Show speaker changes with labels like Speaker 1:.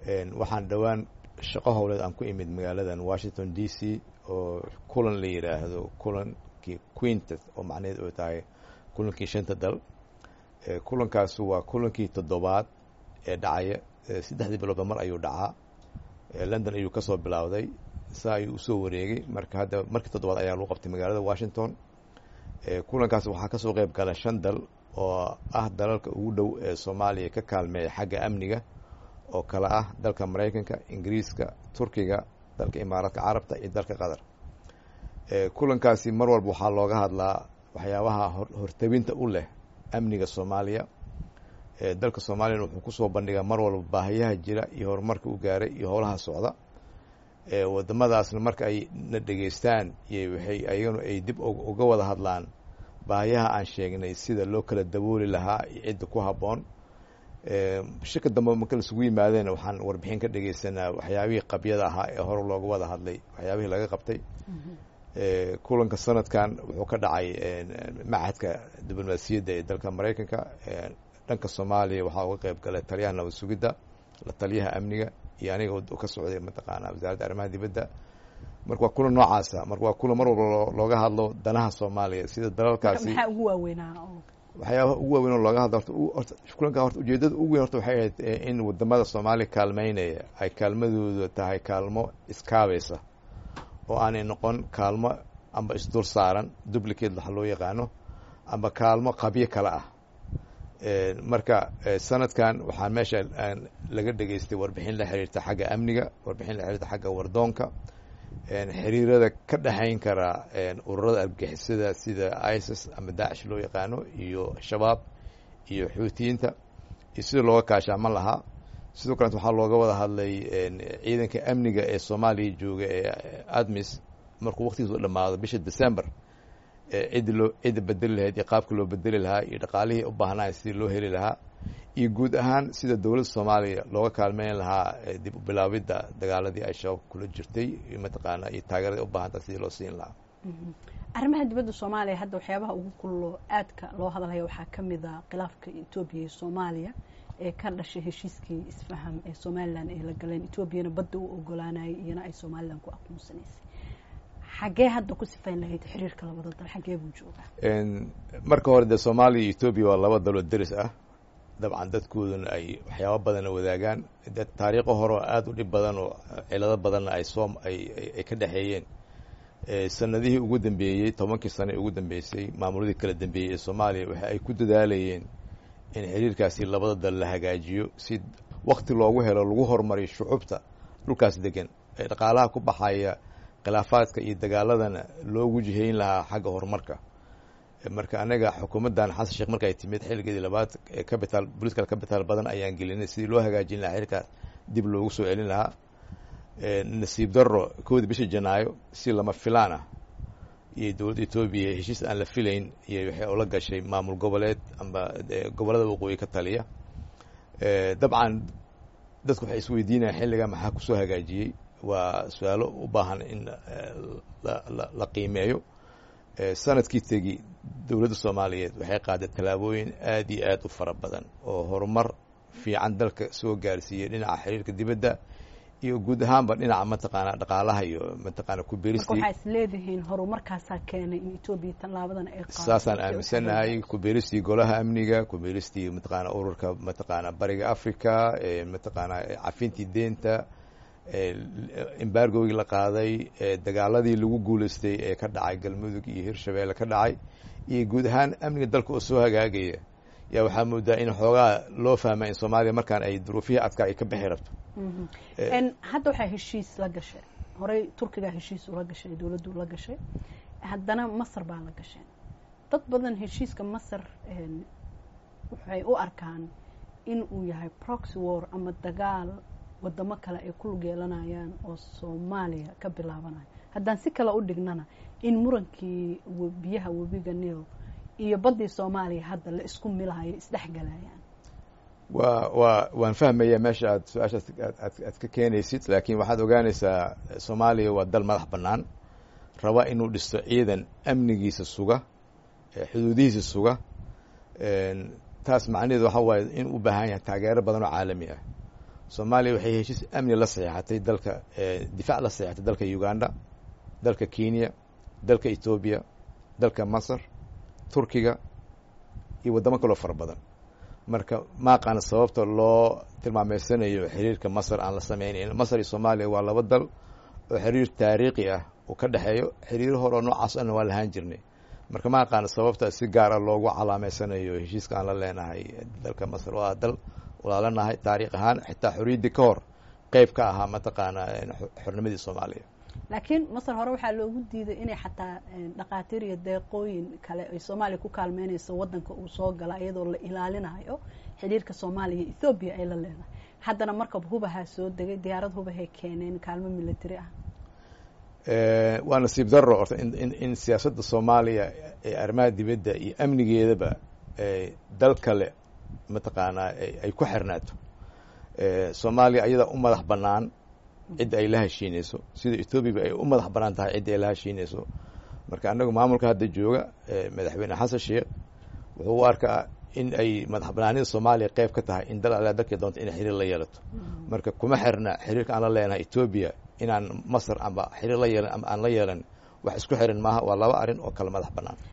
Speaker 1: waxaan dhowaan shaqo howleed aan ku imid magaaladan washington d c oo kulan la yidhaahdo kulankii quintet oo macnaheed oo tahay kulankii shanta dal kulankaas waa kulankii toddobaad ee dhacaya saddexdii biloodba mar ayuu dhacaa london ayuu ka soo bilowday saa ayuu usoo wareegay marka hadda markii toddobaad ayaa lagu qabtay magaalada washington kulankaas waxaa kasoo qeyb gala shan dal oo ah dalalka ugu dhow ee soomaaliya ka kaalmeeya xagga amniga oo kale ah dalka maraykanka ingiriiska turkiga dalka imaaraadka carabta iyo dalka qatar kulankaasi mar walba waxaa looga hadlaa waxyaabaha hortabinta u leh amniga soomaaliya dalka soomaaliyana wuxuu kusoo bandhigaa mar walba baahiyaha jira iyo horumarka u gaaray iyo howlaha socda wadamadaasna marka ay na dhegeystaan iyo waxay ayaganu ay dib uga wada hadlaan baahiyaha aan sheegnay sida loo kala dabooli lahaa iyo cidda ku habboon shika dambe marka laisugu yimaadeen waxaan warbixin ka dhegeysanaa waxyaabihii qabyada ahaa ee hore looga wada hadlay waxyaabihii laga qabtay kulanka sanadkan wuxuu ka dhacay machadka diblomaasiyadda ee dalka maraykanka dhanka soomaaliya waxaa uga qeyb galay taliyaha nabad sugidda la taliyaha amniga iyo aniga ka socday mataqaana wasaaradda arrimaha dibadda marka waa kulan noocaasa marka waa kulan mar walba looga hadlo danaha soomaaliya sida dalalkaasi
Speaker 2: maxaa ugu waaweynaa
Speaker 1: waxyaabaha ugu waaweyn oo looga hadlo horta kulanka horta ujeedada ugu weyn horta waxay ahayd in wadamada soomaaliya kaalmeynaya ay kaalmadooda tahay kaalmo iskaabaysa oo aanay noqon kaalmo amba isdul saaran duplicate waxa loo yaqaano amba kaalmo qabyo kale ah marka sanadkan waxaa meesha laga dhegeystay warbixin la xiriirta xagga amniga warbixin la xiriirta xagga wardoonka xiriirada ka dhexayn kara ururada argagixisada sida isis ama daacish loo yaqaano iyo shabaab iyo xuutiyiinta iyo sida looga kaashaaman lahaa sidoo kaleet waxaa looga wada hadlay ciidanka amniga ee soomaaliya jooga ee admis markuu waktigiisu dhamaado bisha december ciddi loo cidda bedeli lahayd iyo qaabka loo bedeli lahaa iyo dhaqaalihii u baahnaa sidii loo heli lahaa iyo guud ahaan sida dowladda soomaaliya looga kaalmeyn lahaa dib u bilaabidda dagaaladii ay shabaab kula jirtay iyo mataqaana iyo taageerada u baahanta sidii loo siin lahaa
Speaker 2: arrimaha dibadda soomaaliya hadda waxyaabaha ugu kullo aadka loo hadlaya waxaa ka mid a khilaafka etoobiya iyo soomaaliya ee ka dhashay heshiiskii isfaham ee somalilan ay la galeen etoobiyana badda u ogolaanayay iyana ay somalilan ku aqoonsanaysay xaggee hadda ku sifayn lahayd xiriirka labada dal xaggee buu joogaa
Speaker 1: marka hore dee soomaaliya iyo etoobiya waa laba daloo deris ah dabcan dadkooduna ay waxyaaba badana wadaagaan dad taariikho hore oo aada u dhib badan oo cilado badanna ay soo ay ay ka dhexeeyeen sanadihii ugu dambeeyey tobankii sano ee ugu dambeysay maamuladii kala dambeeyey ee soomaaliya waxa ay ku dadaalayeen in xiriirkaasi labada dal la hagaajiyo si wakti loogu helo lagu horumariyo shucubta dhulkaas degan ee dhaqaalaha ku baxaya khilaafaadka iyo dagaaladana loogu jihayn lahaa xagga horumarka marka anaga xukuumaddan xasan sheekh marka ay timid xilligeedii labaad capital political capital badan ayaan gelinay sidii loo hagaajin lahaa xiriirkaas dib loogu soo celin lahaa nasiib darro kowdii bisha janaayo si lama filaan ah iyo dowladda etoobiya heshiis aan la filayn iyo waxay ula gashay maamul goboleed amba gobollada waqooyi ka taliya dabcan dadku waxay isweydiinayaan xilliga maxaa kusoo hagaajiyey waa su-aalo u baahan in la qiimeeyo sanadkii tegi dowladda soomaaliyeed waxay qaaday tallaabooyin aad iyo aad u fara badan oo horumar fiican dalka soo gaarsiiyey dhinaca xiriirka dibadda iyo guud ahaanba dhinaca mataqaana dhaqaalaha iyo mataqaana kubeeristii
Speaker 2: waxaa is leedihiin horumarkaasaa keenay in etoobiya tallaabadan ay qaado
Speaker 1: saasaan aaminsanahay kubeeristii golaha amniga kubeeristii mataqaana ururka mataqaana bariga africa mataqaana cafintii deenta embargogii la qaaday dagaaladii lagu guuleystay ee ka dhacay galmudug iyo hirshabeelle ka dhacay iyo guud ahaan amniga dalka oo soo hagaagaya yaa waxaa moodaa in xoogaa loo fahma in soomaaliya markaan ay duruufihii adkaa ay ka bixi rabto
Speaker 2: hadda waxaa heshiis la gashay horey turkigaa heshiis ula gashay dowladdu la gashay haddana masar baa la gasheen dad badan heshiiska masar waxay u arkaan in uu yahay proxy war ama dagaal wadamo kale ay ku lug yeelanayaan oo soomaaliya ka bilaabanayo haddaan si kale u dhignana in murankii biyaha webiga nil iyo baddii soomaaliya hadda la isku milahayo isdhexgalayaan
Speaker 1: wa wa waan fahmaya meesha aad su-aashaas aad ka keenaysid laakiin waxaad ogaanaysaa soomaaliya waa dal madax bannaan raba inuu dhisto ciidan amnigiisa suga xuduudihiisa suga taas macnaheedu waxa waaye in u baahan yahay taageero badan oo caalami ah soomaaliya waxay heshiis amni la saxeexatay dalka difaac la saxeexatay dalka uganda dalka kenya dalka etoobiya dalka masar turkiga iyo waddamo kaloo fara badan marka maaqaana sababta loo tilmaameysanayo xiriirka masar aan la sameynayn masar iyo soomaaliya waa laba dal oo xiriir taariikhi ah uu ka dhexeeyo xiriiro hore oo noocaas ana waa lahaan jirnay marka ma aqaana sababta si gaar ah loogu calaameysanayo heshiiska aan la leenahay dalka masar waa dal walaalanahay taariikh ahaan xitaa xorriyaddii ka hor qeyb ka ahaa mataqaanaa xornimadii soomaaliya
Speaker 2: laakiin masar hore waxaa loogu diiday inay xataa dhakhaatiir iyo deeqooyin kale ay soomaaliya ku kaalmeynayso waddanka uu soo gala iyadoo la ilaalinayo xiriirka soomaaliya iyo ethoobiya ay la leedahay haddana markab hubahaa soo degay diyaarad hubahay keeneen kaalmo military ah
Speaker 1: waa nasiib darro orta in in siyaasadda soomaaliya ee arrimaha dibadda iyo amnigeedaba dal kale mataqaanaa ay ku xirnaato soomaaliya ayadaa u madax bannaan cidda ay la heshiinayso sida ethoobiaba ay u madax bannaan tahay cidda ay la heshiinayso marka annagu maamulka hadda jooga madaxweyne xasan sheekh wuxuu u arkaa in ay madax banaanida soomaaliya qeyb ka tahay in dal alaa dalkay doonto inay xiriir la yeelato marka kuma xirna xiriirka aan la leenahay etoobiya inaan masar amba xiriir la yeelan ama aan la yeelan wax isku xiran maaha waa laba arrin oo kale madax bannaan